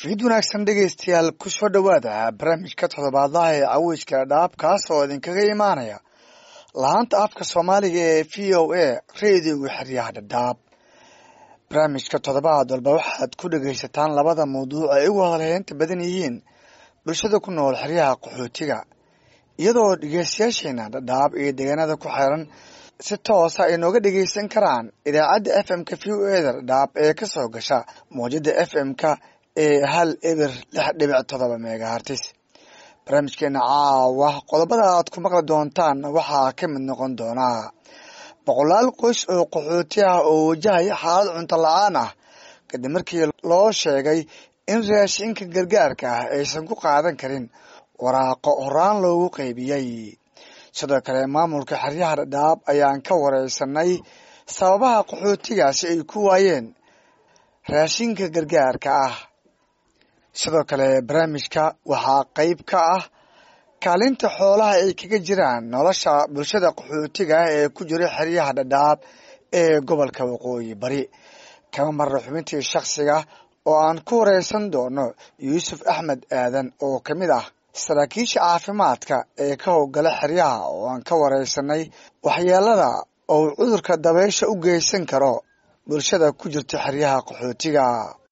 fiid wanaagsan dhegaystayaal ku soo dhowaada barnaamijka toddobaadlaha ee caweyska dhaab kaas oo idinkaga imaanaya laanta afka soomaaliga ee v o a reediga xeryaha dhadhaab barnaamijka toddobaad walba waxaad ku dhegaysataan labada mawduuc ay ugu hadalheynta badan yihiin bulshada ku nool xeryaha qaxootiga iyadoo dhegeystayaasheena dhadhaab iyo deegaanada ku xeeran si toosa ay nooga dhegeysan karaan idaacadda f m-ka v o eda dhadhaab ee kasoo gasha mawjada f m-ka ee hal eber lix dhibic todoba megahartis barnaamijkeena caawa qodobada aad ku maqli doontaan waxaa ka mid noqon doonaa boqolaal qoys oo qaxooti ah oo wajahaya xaalad cunto la-aan ah kadib markii loo sheegay in raashinka gargaarka ah aysan ku qaadan karin waraaqo horaan loogu qaybiyey sidoo kale maamulka xeryaha dhadhaab ayaan ka wareysanay sababaha qaxootigaasi ay ku waayeen raashinka gargaarka ah sidoo kale barnaamijka waxaa qeyb ka ah kaalinta xoolaha ay kaga jiraan nolosha bulshada qaxootiga ah ee ku jira xeryaha dhadhaab ee gobolka waqooyi bari kama marna xubintii shakhsiga oo aan ku wareysan doono yuusuf axmed aadan oo ka mid ah saraakiisha caafimaadka ee ka howgala xeryaha oo aan ka wareysanay waxyeelada oo cudurka dabeysha u geysan karo bulshada ku jirta xeryaha qaxootiga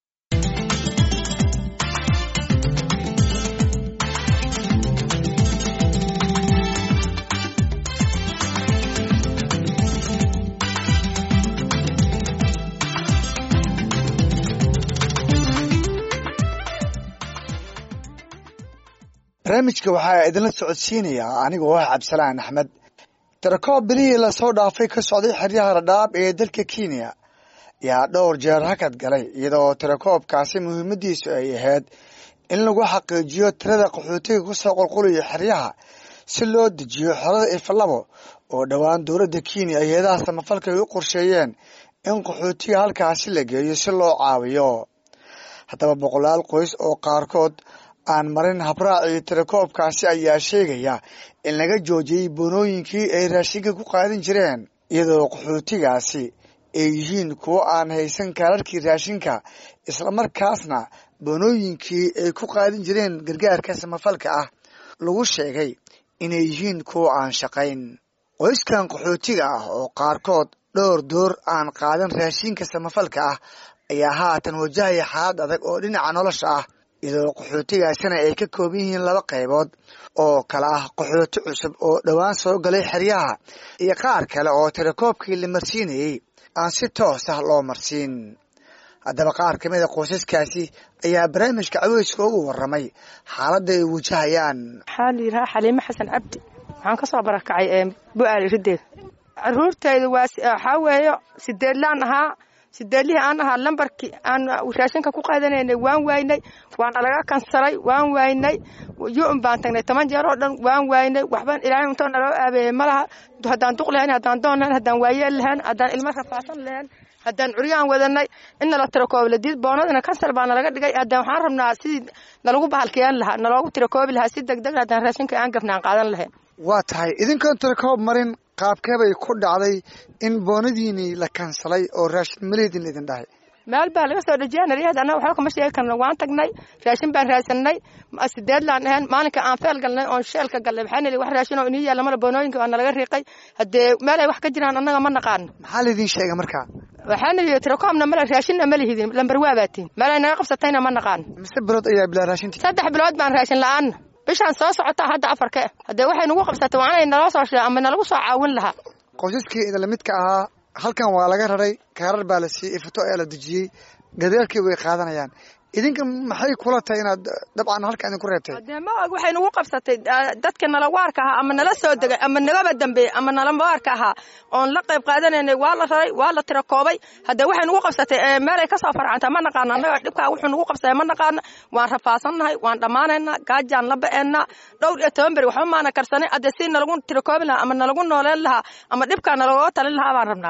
barnaamijka waxaa idinla socodsiinayaa anigoo ah cabdisalaan axmed tirakoob bilihii lasoo dhaafay ka socday xeryaha dhadhaab ee dalka kenya yaa dhowr jeer hakad galay iyadoo tirakoobkaasi muhiimadiisu ay ahayd in lagu xaqiijiyo tirada qaxootiga kusoo qulqulaya xeryaha si loo dejiyo xolada ifalabo oo dhowaan dowladda kenya hay-adaha samafalka ay u qorsheeyeen in qaxootiga halkaasi la geeyo si loo caawiyo haddaba boqolaal qoys oo qaarkood aan marin habraacii tirakoobkaasi ayaa sheegaya in laga joojiyey boonooyinkii ay raashinka ku qaadan jireen iyadoo qaxootigaasi ay yihiin kuwo aan haysan kaararkii raashinka islamarkaasna boonooyinkii ay ku qaadan jireen gargaarka samafalka ah lagu sheegay inay yihiin kuwo aan shaqayn qoyskan qaxootiga ah oo qaarkood dhowr door aan qaadan raashinka samafalka ah ayaa haatan wajahaya xaalad adag oo dhinaca nolosha ah iyadoo qaxootigaasina ay ka kooban yihiin laba qaybood oo kale ah qaxooti cusub oo dhowaan soo galay xeryaha iyo qaar kale oo tirakoobkii la marsiinayey aan si toos ah loo marsiin haddaba qaar ka mid a qoysaskaasi ayaa barnaamijka caweyska ugu waramay xaaladda ay wajahayaan waxaa la yidhahaa xaliime xasan cabdi waxaan ka soo barakacay bu-aali rideed caruurtayda waa waxaa weeyo sideedlaan ahaa sideedlihii aan ahaa lambarkii aan raashinka ku qaadanaynay waan waaynay waana laga kansalay waan waaynay yu-un baan tagnay toban jeer oo dhan waan waaynay waxban ilaahay untoo naloo aabeeyey ma laha haddaan duq lahayn haddaan doon lahayn haddaan waayeel lahayn haddaan ilmo rafaasan lahayn haddaan curyaan wadanay in nala tirakoobi ladiid boonadina kansal baa nalaga dhigay haddaan waxaan rabnaa sidii nalagu bahalkiyaan lahaa naloogu tirakoobi lahaa si deg deg haddaan raashinka aan gafnaan qaadan lahayn waa tahay idinkoon tirakoob marin qaabkeebay ku dhacday in boonadiinii la kansalay oo raashin maleydin idin dhahay meel baa laga soo dejiya naryaheed annaga waxba kama sheegi karna waan tagnay raashin baan raadsanay sideedlaan ahayn maalinka aan feel galnay oon sheelka galnay waxaa nili wax raashin oo inii yaalla mala boonooyinka waa nalaga riiqay haddee meel ay wax ka jiraan annaga ma naqaano maxaa laydin sheegay markaa waxaa nili tirakoobna male raashinna ma lihidin lambar waa baatiin meel ay naga qabsatayna ma naqaano mise bilood ayaa bilaa raashintii saddex bilood baan raashin la-aanna bishaan soo socotaa hadda afarka haddee waxay nagu qabsatay waa inay naloo soo shee ama nalagu soo caawin lahaa qoysaskii idinla midka ahaa halkan waa laga raray kaarar baa la siiyey ifato ayaa la dejiyey gadeelkii way qaadanayaan idinka maxay kula tahay inaad dabcan halka idinku reebtay dee ma og waxay nagu qabsatay dadka nalawaarka ahaa ama nala soo degay ama nagaba dambeeyey ama nalawaarka ahaa oon la qayb qaadanaynay waa la raray waa la tirakoobay haddee waxay nagu qabsatay meelay ka soo farcanta ma naqaano annaga dhibkaa wuxuu nagu qabsaya ma naqaano waan rafaasannahay waan dhammaanaynaa gaajaan la ba'eennaa dhowr iyo toban beri waxba maana karsanay haddee si nalagu tirakoobi lahaa ama nalagu nooleen lahaa ama dhibkaa nalagooga talin lahaa baan rabnaa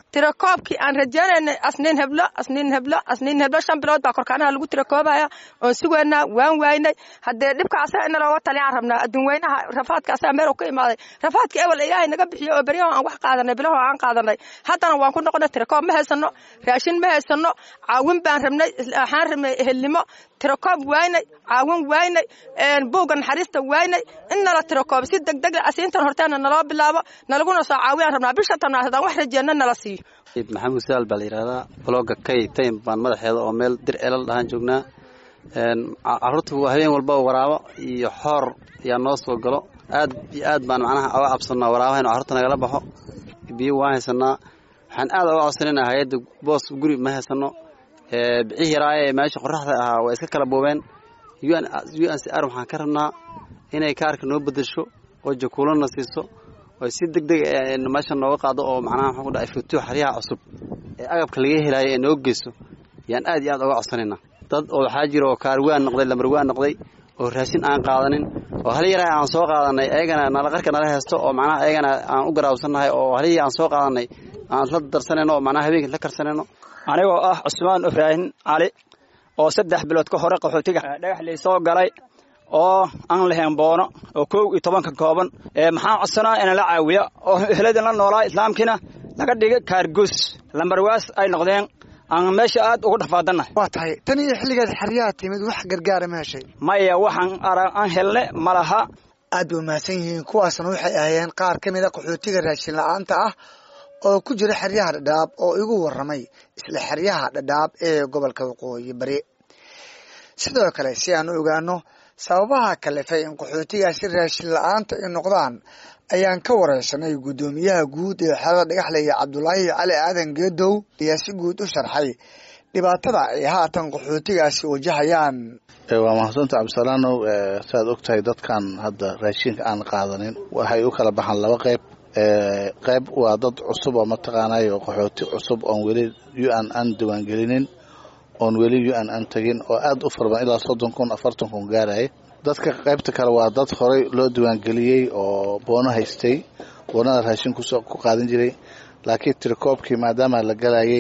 tirakoobkii aan rajaynaynay asniin heblo asniin heblo asniin heblo shan bilood baa korkaanaha lagu tirakoobaya oon sugaynaa waan waynay haddee dhibka asaga ina looga taliyaan rabnaa adduunweynaha rafaadka asaga meel ka imaaday rafaadka ewel ilaahay naga bixiyo oo beryaho aan wax qaadanay bilaho aan qaadanay haddana waan ku noqonay tirakoob ma haysano raashin ma haysano caawin baan rabnay waxaan rabnay ehelnimo tirakoob waynay caawin waynay buugga naxariista waynay in nala tirakoob si degdeg asiintan horteena naloo bilaabo nalaguna soo caawiyaan rabnaa bisha tanaad haddaan wax rajeenna nala siiyo maxamuud saal baa la yidhahdaa blogga kay taym baan madaxeeda oo meel dir celal dhahaan joognaa carruurta habeen walba waraabo iyo xoor ayaa noo soo galo aad iyo aad baan macnaha oga cabsanaa waraabaha inu carruurta nagala baxo biyo waan haysanaa waxaan aad oga codsanayna hay-adda boos guri ma haysano bicii yaraaye ee meesha qoraxda ahaa waa iska kala boobeen u n c r waxaan ka rabnaa inay kaarka noo bedesho oo jakuulana siiso oo si deg deg meesha nooga qaado oo macnaha waxaan ku dhahay futuux xaryaha cusub ee agabka laga helayo ee noo geyso yaan aad iyo aad oga codsanaynaa dad oo waxaa jira oo kaarwaan noqday lamarwaan noqday oo raashin aan qaadanin oo hal yaraa aan soo qaadanay ayagana nalaqarka nala haysto oo macnaha ayagana aan u garaabsannahay oo halihii aan soo qaadanay aan isla darsanayno oo macnaha habeenkii isla karsanayno anigoo ah cusmaan ibraahin cali oo saddex bilood ka hore qaxootiga dhagax lay soo galay oo aan lahayn boono oo kow iyo tobanka kooban maxaan codsanaa ina la caawiya oo ehladin la noolaa islaamkiina laga dhigay kaargoos lambarwaas ay noqdeen aan meesha aad ugu dhafaadannahay waa tahay tan iyo xilligeed xeryaha timid wax gargaara ma heshay maya waxaan aan helne ma laha aad bay umahadsan yihiin kuwaasna waxay ahaayeen qaar ka mid a qaxootiga raashin la-aanta ah oo ku jira xeryaha dhadhaab oo igu warramay isla xeryaha dhadhaab ee gobolka waqooyi bari sidoo kale si aan u ogaano sababaha kalifay in qaxootigaasi raashin la-aanta ay noqdaan ayaan ka wareysanay guddoomiyaha guud ee xerada dhagaxlaya cabdulaahi cali aadan geedow ayaa si guud u sharxay dhibaatada ay haatan qaxootigaasi wajahayaan waa mahadsanta cabdisalaanow saaad og tahay dadkan hadda raashinka aan qaadanin waxay u kala baxaan laba qayb qayb waa dad cusub oo mataqaanayo qaxooti cusub oon weli u n an diiwaangelinin oon weli u n an tegin oo aad u farban ilaa soddon kun afartan kun gaaraya dadka qaybta kale waa dad horey loo diiwaangeliyey oo boono haystay boonada raashin ku qaadan jiray laakiin tirikoobkii maadaama la galayay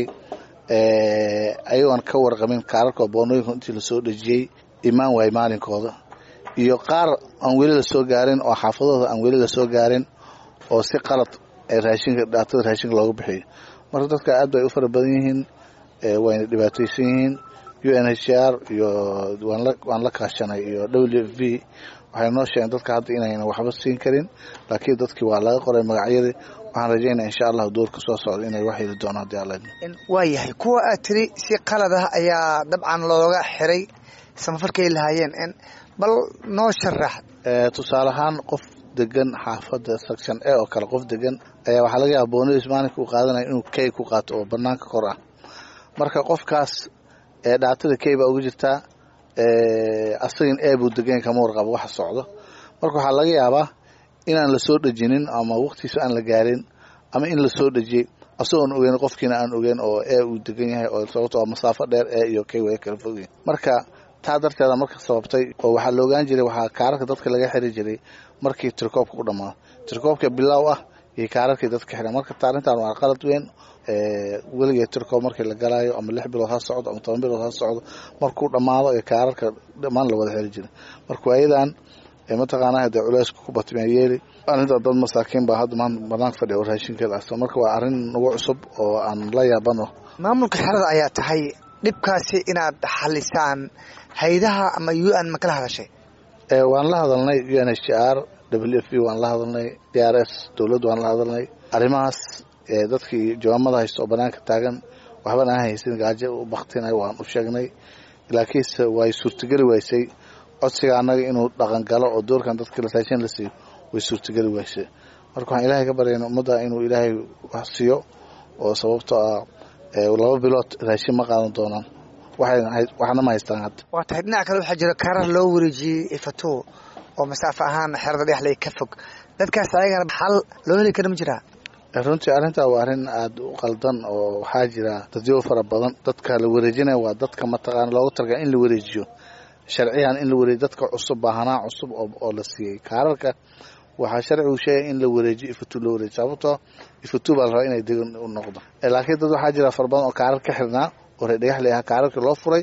ayagoon ka warqamin kaararka boonooyinka intii lasoo dhejiyey imaan waay maalinkooda iyo qaar aan weli lasoo gaarin oo xaafadooda aan weli lasoo gaarin oo si qalad raashinka dhaatada raashinka looga bixiyo marka dadka aad bay u fara badan yihiin wayna dhibaataysan yihiin u n h r iyo waan la kaashanay iyo w f v waxay noo sheegeen dadka hadda inayna waxba siin karin laakiin dadkii waa laga qoray magacyadii waxaan rajaynaa insha allahu doorka soo socda inay wax heli doono haddii alla waa yahay kuwa aad tiri si qalad ah ayaa dabcan looga xiray samafalkay lahaayeen bal noo sharax tusaale ahaan qof degan xaafada section a oo kale qof degan ayaa waxaa laga yaaba boonadiis maalinka uu qaadanaya inuu key ku qaato oo banaanka kor ah marka qofkaas dhaatada key baa uga jirtaa asagin e buu degan kama warqabo waxa socdo marka waxaa laga yaabaa inaan lasoo dhejinin ama waqtiisa aan la gaarin ama in lasoo dhejiyey asagoon ogeyn qofkiina aan ogeyn oo e uu degan yahay oo sababto masaafo dheer e iyo key way kala fogyihin marka taa darteeda marka sababtay oo waxaa la ogaan jiray waxaa kaararka dadka laga xiri jiray markii tirikoobka u dhammaado tirikoobka bilaaw ah iyo kaararkii dadka xiran marka arrintan waa qalad weyn weligeed tirikoob markii la galaayo ama lix bilood ha socdo ama toban bilood ha socdo markuu dhammaado ee kaararka dhammaan la wada xiri jiray marka waayadan mataqaana hadee culeyska ku batmee yeeli arrinta dad masaakiin baa hadda maanta banaanka fadhiya oo raashinkeeda asta marka waa arrin nagu cusub oo aan la yaabano maamulka xerada ayaa tahay dhibkaasi inaad xalisaan haydaha ama u n ma kala hadashay waan la hadalnay u n h r w f b waan la hadalnay d r s dowladdu waan la hadalnay arrimahaas dadkii jawaamada haysta oo banaanka taagan waxbana aan haysan gaajo u baktinay waan u sheegnay laakiinse way suurtageli waysay codsiga annaga inuu dhaqan galo oo doorkan dadka raashin la siiyo way suurtageli waysay marka waxaan ilaahay ka baryayna ummadda inuu ilaahay wax siiyo oo sababto ah laba bilood raashin ma qaadan doonaan waxna ma haystaan hadda waa tahay dhinaca kale waxaa jira kaarar loo wareejiyey ifato oo masaafo ahaan xerada dhexley ka fog dadkaas ayagana xal loo heli kara ma jiraa runtii arrintaa waa arrin aada u qaldan oo waxaa jira dadyo fara badan dadka la wareejinaya waa dadka mataqaana loogu talagala in la wareejiyo sharciyan in la wareejiyo dadka cusub baahanaa cusub oo la siiyey kaararka waxaa sharcigu sheegay in la wareejiyo ifatuu la wareejiyo sababtoo ifatuu baa la rabaa inay degan u noqdo laakiin dad waxaa jira fara badan oo kaarar ka xirnaa oo reer dhagaxley ahaa kaararkii loo furay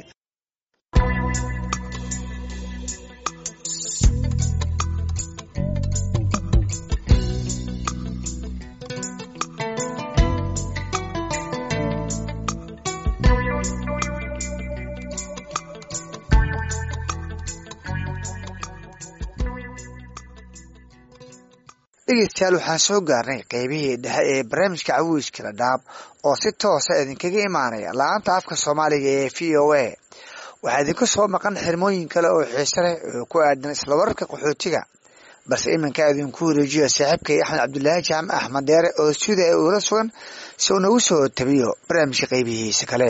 dhegeystayaal waxaan soo gaarnay qeybihii dhexe ee barnaamijka cawiiska dhadhaab oo si toosa idinkaga imaanaya la-aanta afka soomaaliga ee v o a waxaa idinku soo maqan xirmooyin kale oo xiise leh oo ku aadan isla wararka qaxootiga balse iminka idinku wareejiyo saaxiibkay axmed cabdulaahi jaamac axmed deere oo sida ee uula sugan si uu nagu soo tabiyo barnaamijka qeybihiisa kale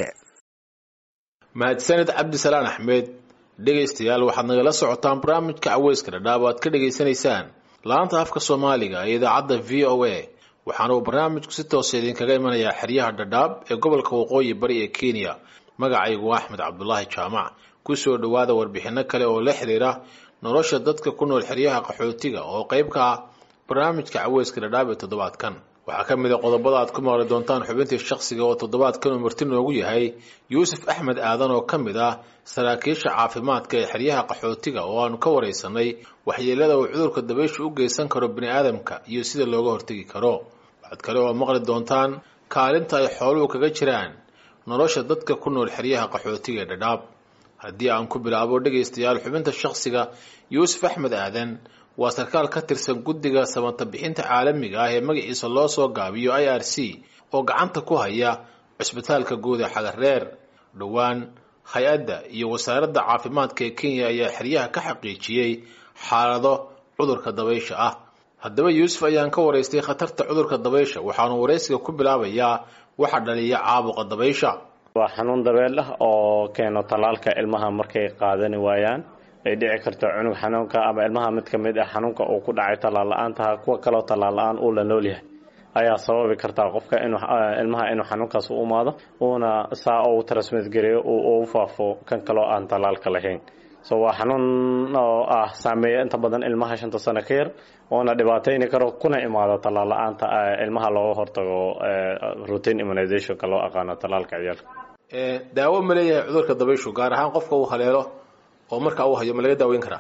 mahadsaned cabdisalaan axmed dhegaystayaal waxaad nagala socotaan barnaamijka caweyska dhadhaab o aad ka dhegaysanaysaan laanta afka soomaaliga ee idaacadda v o a waxaana uu barnaamijku si toosa idinkaga imanayaa xeryaha dhadhaab ee gobolka waqooyi bari ee kenya magacaygu axmed cabdulaahi jaamac kusoo dhowaada warbixino kale oo la xiriira nolosha dadka ku nool xeryaha qaxootiga oo qayb ka ah barnaamijka caweyska dhadhaab ee toddobaadkan waxaa ka mid a qodobada aad ku maqli doontaan xubintii shakhsiga oo toddobaadkan uu marti noogu yahay yuusuf axmed aadan oo ka mid ah saraakiisha caafimaadka ee xeryaha qaxootiga oo aanu ka waraysanay waxyeelada uu cudurka dabaysha u geysan karo bini aadamka iyo sida looga hortegi karo waxaad kale oo maqli doontaan kaalinta ay xooluhu kaga jiraan nolosha dadka ku nool xeryaha qaxootiga ee dhadhaab haddii aan ku bilaabo dhegaystayaal xubinta shakhsiga yuusuf axmed aadan waa sarkaal ka tirsan guddiga samata bixinta caalamiga ah ee magaciisa loo soo gaabiyo i r c oo gacanta ku haya cusbitaalka guud ee xagareer dhowaan hay-adda iyo wasaaradda caafimaadka ee kenya ayaa xeryaha ka xaqiijiyey xaalado cudurka dabaysha ah haddaba yuusuf ayaan ka waraystay khatarta cudurka dabaysha waxaanu waraysiga ku bilaabayaa waxa dhaliya caabuqa dabaysha waa xanuun dabeel ah oo keeno tallaalka ilmaha markay qaadani waayaan ay dhici karto cunug xanuunka ama ilmaha mid ka mid ah xanuunka uu ku dhacay tallaal la-aantaha kuwa kaloo tallaal la-aan uu la nool yahay ayaa sababi kartaa qofka inuu ilmaha inuu xanuunkaas u imaado uuna saa uu transmit gareeyo uu u faafo kan kaloo aan tallaalka lahayn so waa xanuun oo ah saameeya inta badan ilmaha shanta sano ka yar oona dhibaatayni karo kuna imaado tallaal la-aanta ilmaha looga hortago routine immunizationka loo aqaano tallaalka ciyaalka daawo ma leeyahay cudurka dabayshu gaar ahaan qofka uu haleelo oo marka uu hayo ma laga daaweyn karaa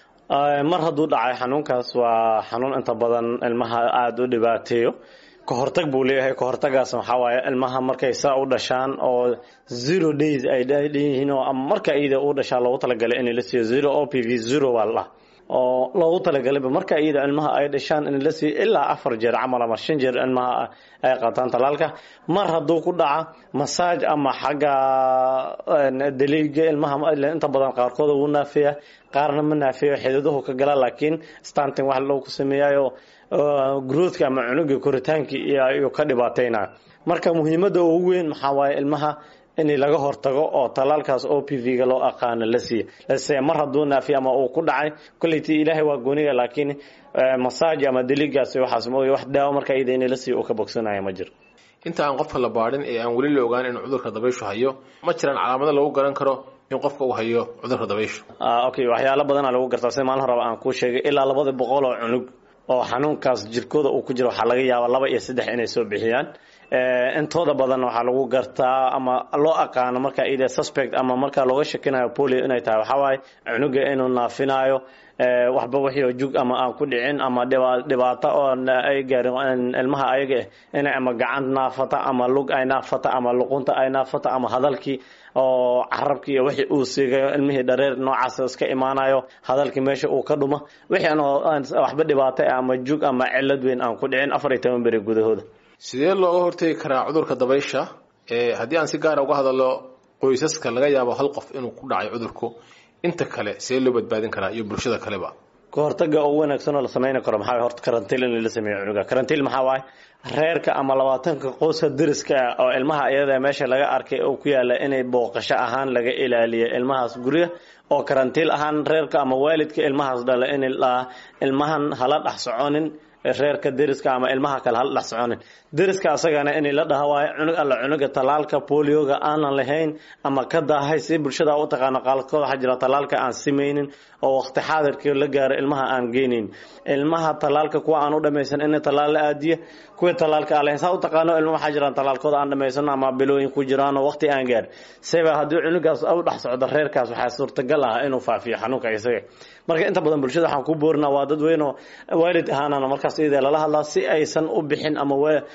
mar hadduu dhacay xanuunkaas waa xanuun inta badan ilmaha aada u dhibaateeyo kahortag buu leeyahay kahortagaas waxaa waaye ilmaha markay saa u dhashaan oo zero days ay dhanyihiin oo ama marka iyada u dhashaa loogu talagalay in la siiyo zero o p v zero waa la oo loogu talagalayba marka iyada ilmaha ay dhashaan in la siiyo ilaa afar jeer camal ama shan jeer ilmaha ay qaataan talaalka mar hadduu ku dhaca masaaj ama xagga daliiga ilmaha inta badan qaarkood wuu naafeeya qaarna ma naafeeyo xididuhu ka gala laakiin stanting wax loogu sameeyayo growthka ama cunuga koritaankii ayuu ka dhibaataynaya marka muhiimadda ugu weyn maxaa waaye ilmaha in laga hortago oo talaalkaas o p v ga loo aqaano la siiya lase mar hadduu naafiya ama uu ku dhacay kolleyti ilaahay waa gooniga laakiin masaaj ama deligaas waxaas mooye wax daawo marka iyada in la siiyo uu ka bogsanaya ma jiro inta aan qofka la baadhin ee aan weli la ogaan inuu cudurka dabayshu hayo ma jiraan calaamado lagu garan karo in qofka uu hayo cudurka dabayshu okay waxyaalo badana lagu gartaa sida maalin horeba aan kuu sheegay ilaa labada boqol oo cunug oo xanuunkaas jirkooda uu ku jiro waxaa laga yaabaa laba iyo saddex inay soo bixiyaan intooda badan waxaa lagu gartaa ama loo aqaano marka ida suspect ama marka looga shakinayo polio inay tahay waxaa waaye cunuga inuu naafinayo waxba wixii jug ama aan ku dhicin ama dhibaato oo ay gaarin ilmaha ayaga inay ama gacan naafata ama lug ay naafata ama luqunta ay naafata ama hadalkii oo carabkii iyo wixii uu siigayo ilmihii dhareer noocaas iska imaanayo hadalkii meesha uu ka dhuma wixii aan waxba dhibaato ama jug ama cilad weyn aan ku dhicin afar iyo toban beri gudahooda sidee looga hortegi karaa cudurka dabaysha haddii aan si gaara uga hadalo qoysaska laga yaabo hal qof inuu ku dhacay cudurku inta kale sidee loo badbaadin karaa iyo bulshada kaleba kahortaga ugu wanaagsan oo la samayni karo maxaa horta karantiil in la sameeyo cunuga karantiil maxaa waaye reerka ama labaatanka qoyska deriska ah oo ilmaha iyada meesha laga arkay oo ku yaala inay booqasho ahaan laga ilaaliyo ilmahaas guriga oo karantiil ahaan reerka ama waalidka ilmahaas dhala in ilmahan hala dhex soconin reerka deriska ama ilmaha kale hala dhex soconin deriska asagana in la dhaha waayo cunug alla cunuga talaalka polioga aanan lahayn ama ka daahay si bulshada u taqaano qaalkood waxaa jira talaalka aan simaynin oo waqti xaadirkii la gaaro ilmaha aan geynayn ilmaha talaalka kuwa aan u dhamaysan in talaal la aadiya kuwa talaalka aan lahayn saa u taqaano ilma waxaa jiraan talaalkooda aan dhamaysan ama bilooyin ku jiraan oo waqti aan gaar seba haddii cunugaas u dhex socdo reerkaas waxaa suurtagal ah inuu faafiyo xanuunka isaga marka inta badan bulshada waxaan ku boorinaa waa dad weyn oo waalid ahaanana markaas iyada lala hadlaa si aysan u bixin ama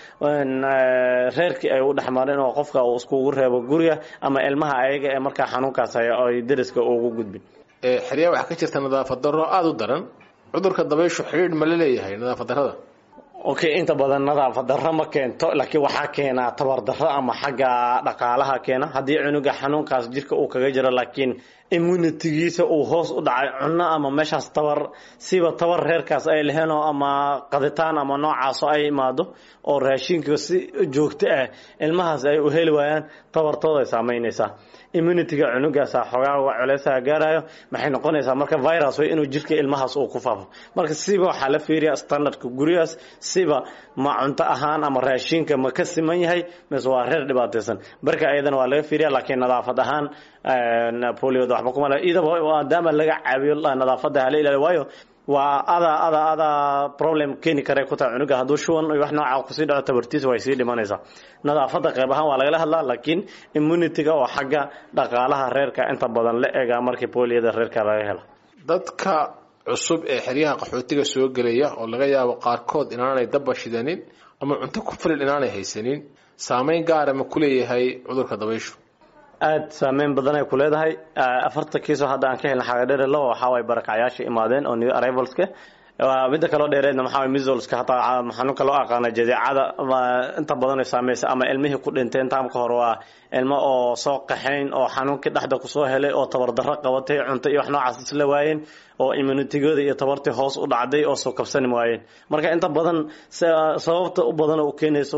reerkii ay u dhexmareen oo qofka uu iskugu reebo guriga ama ilmaha ayaga ee markaa xanuunkaas haya ay deriska ugu gudbin xeryaa waxaa ka jirta nadaafad darro aada u daran cudurka dabayshu xidhiidh ma la leeyahay nadaafad darrada okay inta badan nadaafad darro ma keento laakiin waxaa keenaa tabar darro ama xagga dhaqaalaha keena haddii cunuga xanuunkaas jirka uu kaga jiro laakiin immunitigiisa uu hoos u dhacay cunno ama meeshaas tabar siba tabar reerkaas ay laheen oo ama qaditaan ama noocaasoo ay imaado oo raashinka si joogto ah ilmahaas ay u heli waayaan tabartooda ay saamaynaysaa immunitiga cunugaasa xoogaa culeysaha gaarayo maxay noqonaysaa marka virus way inuu jirka ilmahaas uu ku faafo marka siba waxaa la fiiriya standardka gurigaas siba ma cunto ahaan ama raashinka ma ka siman yahay mise waa reer dhibaataysan marka ayadana waa laga fiiriya laakiin nadaafad ahaan polioda waxba kuma le idaba maadaama laga caawiyo nadaafada hala ilaaliyo waayo waa ada ada ada problem keeni kare ku tahay cunuga hadduu shuban iyo wax nooca kusii dhaco tabartiisa way sii dhimanaysaa nadaafada qayb ahaan waa lagala hadlaa laakiin immunitiga oo xagga dhaqaalaha reerka inta badan la egaa markii poliyada reerka laga helo dadka cusub ee xeryaha qaxootiga soo gelaya oo laga yaabo qaarkood inaanay dabba shidanin ama cunto ku filin inaanay haysanin saameyn gaara ma ku leeyahay cudurka dabayshu aada saameyn badan ay ku leedahay afarta kiisoo hadda aan ka helna xagadheere laba waxaa way barakacyaasha imaadeen oo new arrivalska midda kaloo dheereedna maxaa misolska hataa xanuunka loo aqaana jadeecada inta badan ay saamaysa ama ilmihii ku dhinteen taamka hore waa ilmo oo soo qaxayn oo xanuunkii dhexda kusoo helay oo tabardarro qabatay cunto iyo wax noocaas isla waayeen oo immunitigooda iyo tabartii hoos u dhacday oo soo kabsani waayeen marka inta badan sababta u badan u keenayso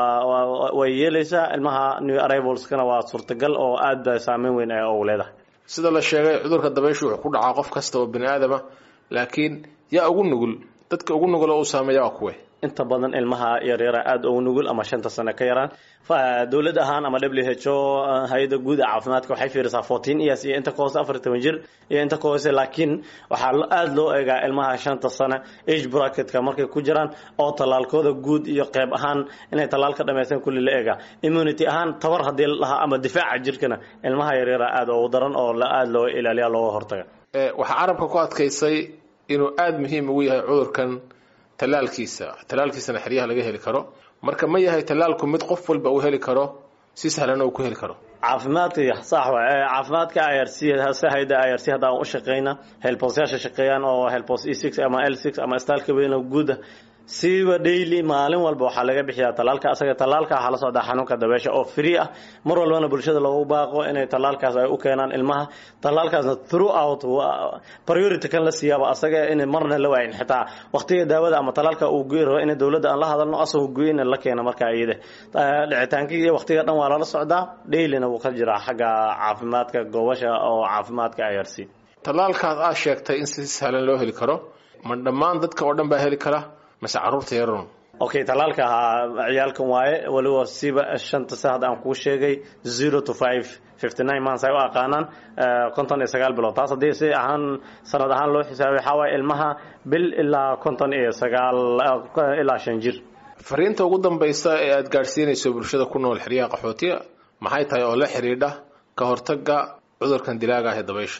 way yeelaysaa ilmaha new arrivalskana waa suurtagal oo aad ba saameyn weyn ugu leedahay sida la sheegay cudurka dabayshu wuxuu ku dhacaa qof kasta oo bini aadama laakiin yaa ugu nugul dadka ugu nugul oo uu saameeya waa kuwe inta badan ilmaha yaryara aada ugu nugul ama shanta sano ka yaraan dowlad ahaan ama w h o hay-ada guud ee caafimaadka waxay fiirisaa fourteen years iyo inta ka hoose afar toban jir iyo inta ka hoose laakiin waxaa aada loo eegaa ilmaha shanta sano age bracketka markay ku jiraan oo tallaalkooda guud iyo qeyb ahaan inay tallaal ka dhamaystaan kulli la eegaa immunity ahaan tabar haddii la dhahaa ama difaaca jirkana ilmaha yaryara aada ugu daran oo aada loo ilaaliya looga hortaga waxaa carabka ku adkaysay inuu aada muhiim ugu yahay cudurkan tallaalkiisa tallaalkiisana xeryaha laga heli karo marka ma yahay tallaalku mid qof walba uu heli karo si sahlana uu ku heli karo caafimaadka sax waay caafimaadka i r c hayda i r c hadda aan u shaqeyna helbosyaasha shaqeeyaan oo helbos e six ama l six ama staalka weyn oo guuda siba daily maalin walba waxaa laga bixiyaa talaalka asaga talaalka waxaa la socdaa xanuunka dabeesha oo free ah mar walbana bulshada loogu baaqo inay talaalkaas ay u keenaan ilmaha talaalkaasna throughout priority kan la siiyaaba asaga inay marna la waayin xitaa waqtiga daawada ama talaalka uu goyi rabo in dowladda aan la hadalno asagoo goyin la keena markaa iyada dhicitaankii iyo waqtiga dhan waa lala socdaa dailyna wuu ka jiraa xagga caafimaadka goobasha oo caafimaadka i r c talaalkaas aad sheegtay in si sahlan loo heli karo ma dhammaan dadka oo dhan baa heli kara mase caruurta yaron okay talaalka ahaa ciyaalkan waaye waliba siba shanta sa hadda aan kuu sheegay zero to five fifty nine months ay u aqaanaan konton iyo sagaal bilood taas haddii si ahaan sanad ahaan loo xisaabay waxaa waaye ilmaha bil ilaa konton iyo sagaal ilaa shan jir fariinta ugu dambaysa ee aada gaadhsiinayso bulshada ku nool xeryaha qaxootiga maxay tahay oo la xidhiidha ka hortagga cudurkan dilaaga ah ee dabaysha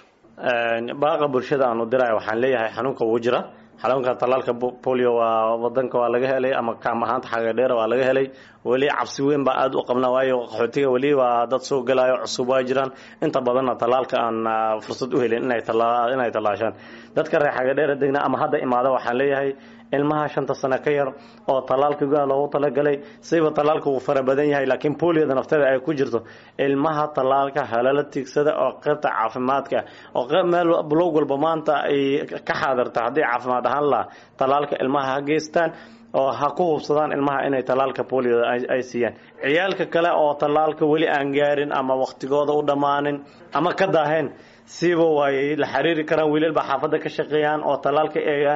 baaqa bulshada aanu diraya waxaan leeyahay xanuunka wuu jira xanuunka talaalka bolio waa wadanka waa laga helay ama kaam ahaanta xagadheera waa laga helay weli cabsi weyn baa aada u qabnaa waayo qaxootiga weli waa dad soo gelayo cusub waa jiraan inta badanna talaalka aan fursad u helin inay inay tallaashaan dadka reer xagadheera degna ama hadda imaada waxaan leeyahay ilmaha shanta sano ka yar oo talaalka gudaha loogu talagalay siba talaalka wuu fara badan yahay laakiin bolioda nafteeda ay ku jirto ilmaha talaalka halala tiigsada oo qaybta caafimaadka oo meel blog walba maanta ay ka xaadirta haddii caafimaad ahaan laha talaalka ilmaha ha geystaan oo ha ku hubsadaan ilmaha inay talaalka bolioda ay siiyaan ciyaalka kale oo talaalka weli aan gaarin ama waqtigooda u dhammaanin ama ka daaheen siiba way la xiriiri karaan wiilal baa xaafadda ka shaqeeyaan oo tallaal ka eegaan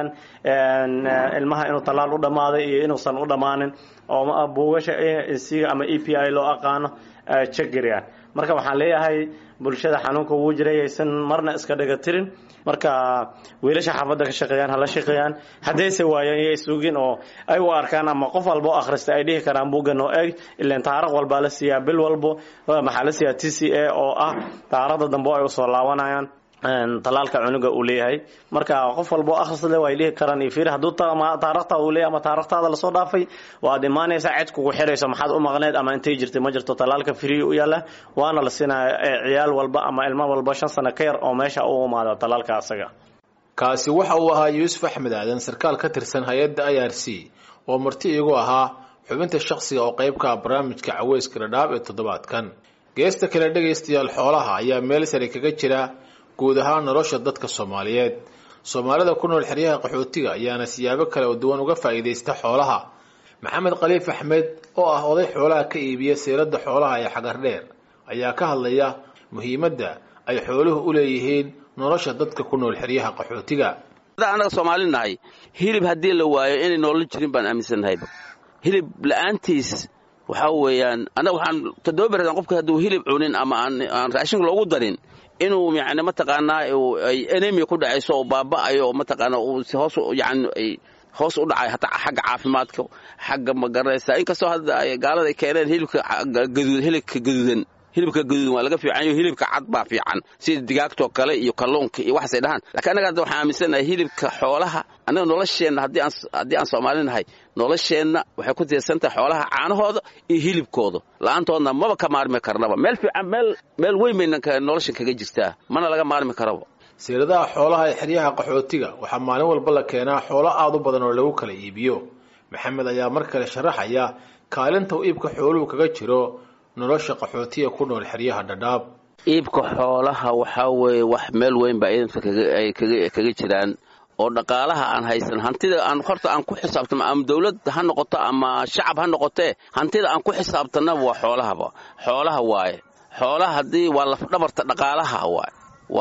ilmaha inuu tallaal u dhammaaday iyo inuusan u dhammaanin oo buugasha siga ama e p i loo aqaano jeggariyaan marka waxaan leeyahay bulshada xanuunka wuu jiray aysan marna iska dhaga tirin marka wiilasha xaafadda ka shaqeeyaan hala shaqeeyaan haddayse waayaan iyo sugin oo ay u arkaan ama qof walba oo akhrista ay dhihi karaan buugga noo eeg ilaan taariikh walbaa la siiyaa bil walbo maxaa la siiyaa t c a oo ah taariikhda dambe ay usoo laabanayaan talaalka cunuga uu leeyahay marka qof walba oo akhris le way dhihi karaan iyo fiir hadduu taarikhtaada uu leeyahay ama taarikhtaada lasoo dhaafay waad imaanaysaa cid kugu xirayso maxaad u maqneed ama intay jirtay ma jirto talaalka free u yaala waana la siinaya ciyaal walba ama ilmo walba shan sano ka yar oo meesha u imaada talaalka asaga kaasi waxa uu ahaa yuusuf axmed aadan sarkaal ka tirsan hay-adda i r c oo marti iigu ahaa xubinta shakhsiga oo qayb ka ah barnaamijka caweyska dhadhaab ee toddobaadkan geesta kale dhegaystayaal xoolaha ayaa meel sare kaga jira guud ahaan nolosha dadka soomaaliyeed soomaalida ku nool xeryaha qaxootiga ayaana siyaabo kale oo duwan uga faa'iidaysta xoolaha maxamed khaliif axmed oo ah oday xoolaha ka iibiya seeradda xoolaha ee xagardheer ayaa ka hadlaya muhiimadda ay xooluhu u leeyihiin nolosha dadka ku nool xeryaha qaxootiga annaga soomaali nahay hilib haddii la waayo inay noola jirin baan aaminsannahayba hilib la'aantiis waxaa weeyaan annaga waxaan toddoba beradan qofka hadduu hilib cunin ama aan raashinka loogu darin inuu yani mataqaanaa ay enemi ku dhacayso oo baaba'ayo oo mataqaanaa uu hoos yani ay hoos u dhacay hataa xagga caafimaadka xagga ma garanaysa inkastoo hadda ay gaalada ay keeneen hilibka gaduud hilibka gaduudan hilibka gaduudan waa laga fiican yaho hilibka cad baa fiican sida digaagtoo kale iyo kalluunka iyo waxaasay dhahaan lakiin annaga hadda waxaan aaminsanahay hilibka xoolaha annaga nolosheenna haddii aan haddii aan soomaali nahay nolosheenna waxay ku tiirsan tahay xoolaha caanahooda iyo hilibkooda la'aantoodna maba ka maarmi karnaba meel fiican meel meel weyn bayna noloshan kaga jirtaa mana laga maarmi karaba siiradaha xoolaha ee xeryaha qaxootiga waxaa maalin walba la keenaa xoolo aad u badan oo lagu kala iibiyo maxamed ayaa mar kale sharaxaya kaalinta uu iibka xooluhu kaga jiro nolosha qaxootiga ku nool xeryaha dhadhaab iibka xoolaha waxaa weeye wax meel weyn baa ciidanka ay kaga jiraan oo dhaqaalaha aan haysan hantida aan horta aan ku xisaabtano ama dawlad ha noqoto ama shacab ha noqotee hantida aan ku xisaabtanaba waa xoolahaba xoolaha waaye xoolaha haddii waa lafdhabarta dhaqaalaha waaye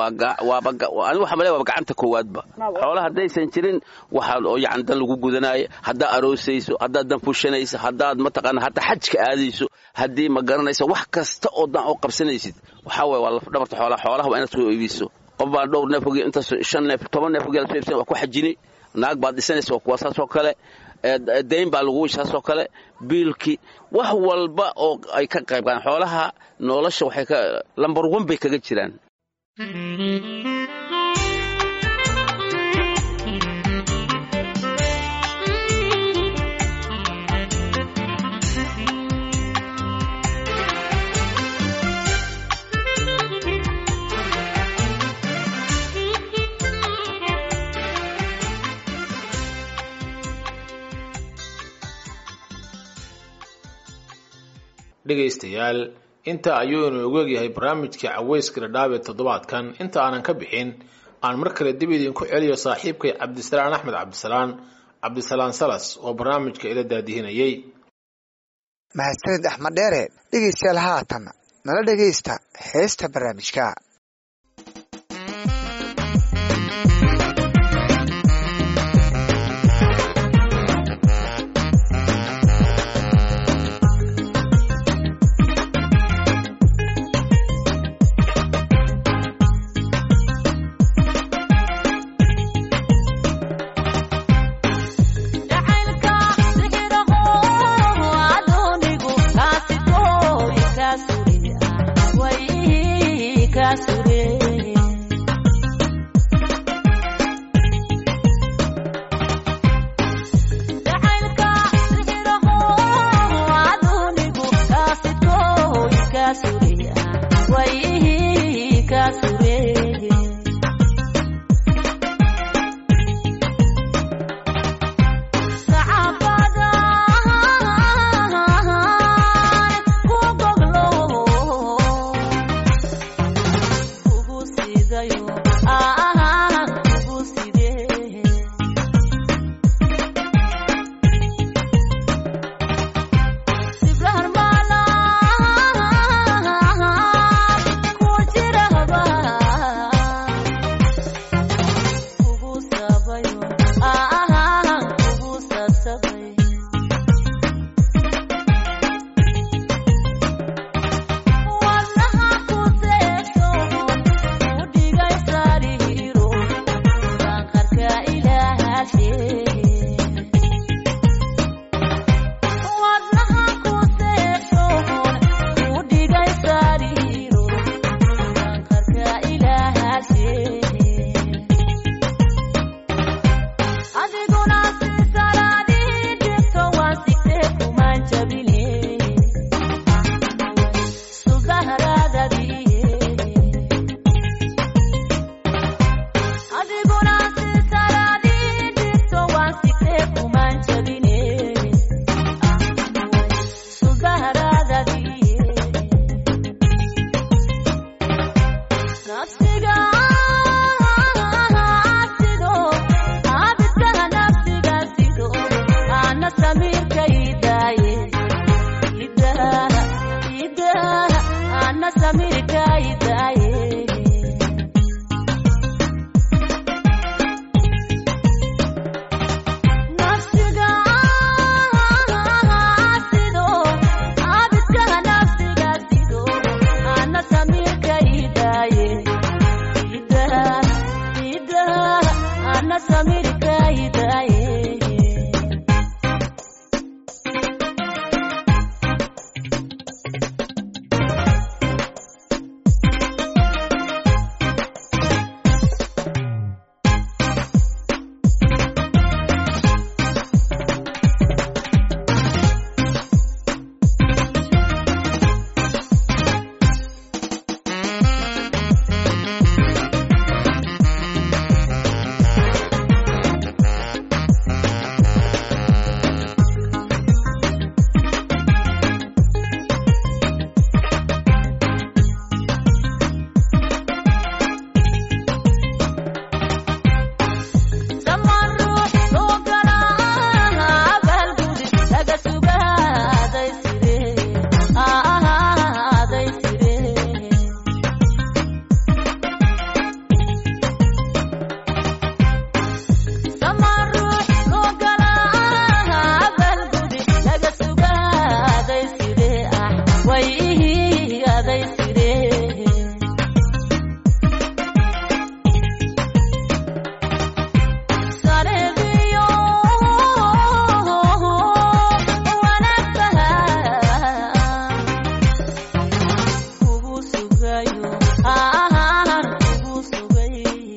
waani waxa male waaba gacanta koowaadba xoolaha haddaysan jirin waxaa yani dan lagu gudanaayo haddaad aroosayso haddaad dan fushanayso haddaad mataqaana hataa xajka aadayso haddii ma garanayso wax kasta oo dan oo qabsanaysid waxaa waye waa lafdhabarta xoolaha xoolaha waa inaad soo iibiso qof baan dhowr neef oge intaas shan neef toban neef oge soo iibsan waa ku xajini naag baad dhisanaysa waa kuwa saas oo kale dayn baa lagu saas oo kale biilkii wax walba oo ay ka qayb galaan xoolaha nolosha waxay ka lambar wan bay kaga jiraan dhegaystayaal inta ayuu inoogu egyahay barnaamijkii caweyska dhadhaab ee toddobaadkan inta aanan ka bixin aan mar kale dib idinku celiyo saaxiibkay cabdisalaan axmed cabdisalaan cabdisalaan salas oo barnaamijka ila daadihinayay mahadsanid axmed dheere dhegaystayaal haatan nala dhegaysta heesta barnaamijka way aday siree sareebiyo wanaagtaha kugu sugayo aan kugu sugay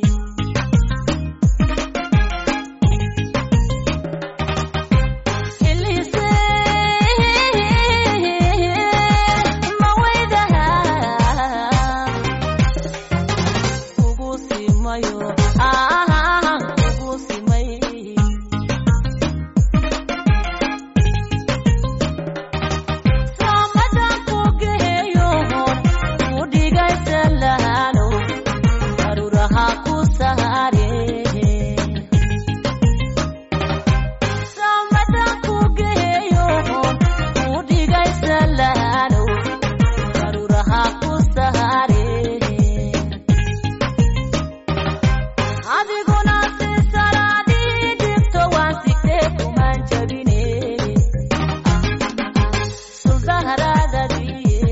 hilise mawaydaha kugu simayo aan kugu simay samadan ku geeyo ku dhigaysa lahano aruraha ku saare samadan ku geeyo ku dhigaysa lahano aruraha ku saare adiguna si salaadii dhibto waan sigtee kumaan jabine suldaharadadiye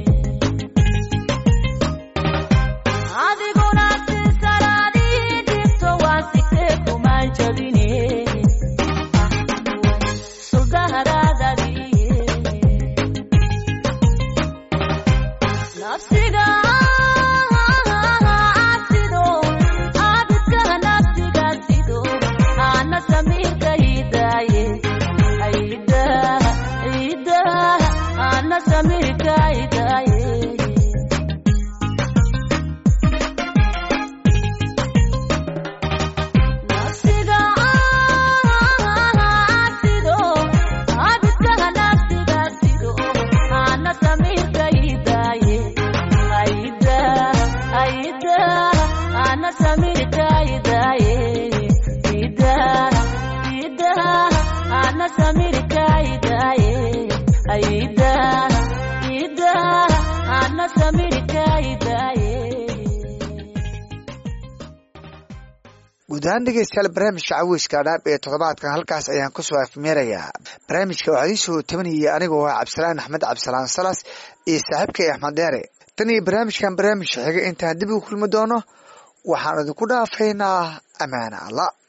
adiguna si salaadii dhibto waan sigtee kumaan jabine suldaharadadiye nafsiga sido abidka nafsiga sido ana samirka hidaye aida ida ana samirka hidaye nafsiga sido abidka nafsiga sido ana samirka hidaye aida aida ana samirka hidaye ida ida ana samirka hidaye aida ida ana samirka hidaye guud ahaan dhegeystayaal barnaamijka caweyska dhaab ee toddobaadkan halkaas ayaan kusoo afmeerayaa barnaamijka waxaa ii soo tabanayay anigoo ah cabdisalaan axmed cabdisalaan salas iyo saaxiibkay axmed deere tan iyo barnaamijkan barnaamijka xiga intaan dib ugu kulmi doono waxaan idinku dhaafaynaa amaana allah